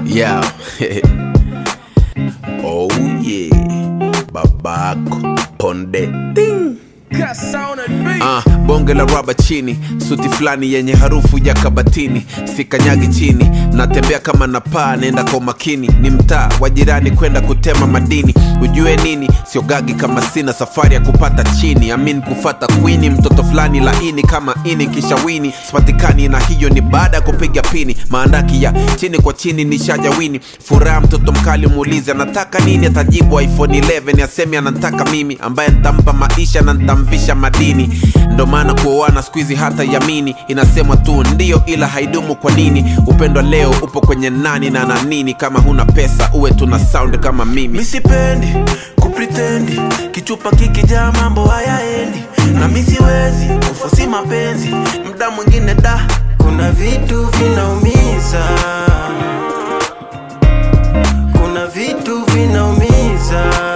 Yeah. oh yeah. Babako Ponde. Ding. Ah, bonge la raba chini, suti fulani yenye harufu ya kabatini, sikanyagi chini, natembea kama napaa, nenda kwa makini, ni mtaa wa jirani kwenda kutema madini. Ujue nini, siogagi kama sina safari ya kupata chini, amin kufata kwini, mtoto fulani laini kama ini kisha wini, sipatikani na hiyo ni baada ya kupiga pini, maandaki ya chini kwa chini ni shaja wini, furaha mtoto mkali muulize anataka nini, atajibu iPhone 11 asemi anataka mimi, ambaye nitampa maisha na nitamvisha madini ndo maana kuoana skuizi hata yamini inasemwa tu ndio ila haidumu kwa nini upendo leo upo kwenye nani na na nini kama huna pesa uwe tuna sound kama mimi misipendi kupritendi kichupa kikijaa mambo hayaendi na misiwezi kufosi mapenzi mda mwingine da kuna vitu vinaumiza kuna vitu vinaumiza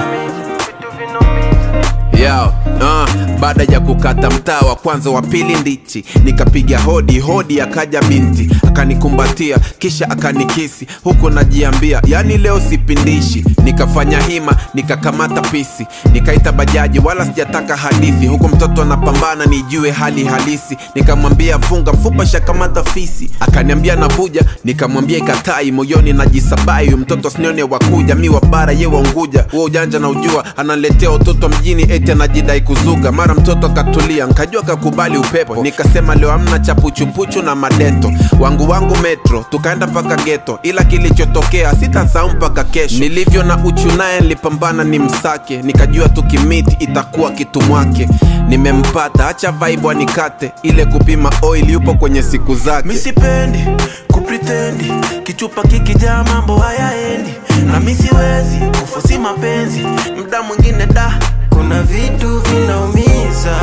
Yo, uh, baada ya kukata mtaa wa kwanza wa pili ndichi nikapiga hodi hodi akaja binti akanikumbatia kisha akanikisi huku najiambia yani leo sipindishi nikafanya hima nikakamata pisi nikaita bajaji wala sijataka hadithi huku mtoto anapambana nijue hali halisi nikamwambia funga mfupa shakamata fisi akaniambia navuja nikamwambia ikatai moyoni najisabai huyu mtoto sinione wakuja mi wa bara ye waunguja huo ujanja na ujua analetea utoto mjini eti anajidai kuzuga mara mtoto akatulia nkajua kakubali upepo nikasema leo amna chapuchupuchu na madeto wangu wangu metro tukaenda mpaka geto ila kilichotokea sitasahau mpaka kesho nilivyo na uchu naye nilipambana ni msake nikajua tukimiti itakuwa kitu mwake nimempata acha vaibu anikate ile kupima oil yupo kwenye siku zake misipendi kupritendi kichupa kikijaa mambo hayaendi na misiwezi kufosi mapenzi mda mwingine da kuna vitu vinaumiza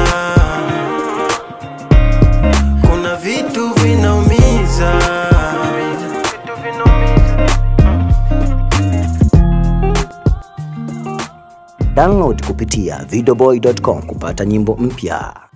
kuna vitu vinaumiza Download kupitia videoboy.com kupata nyimbo mpya.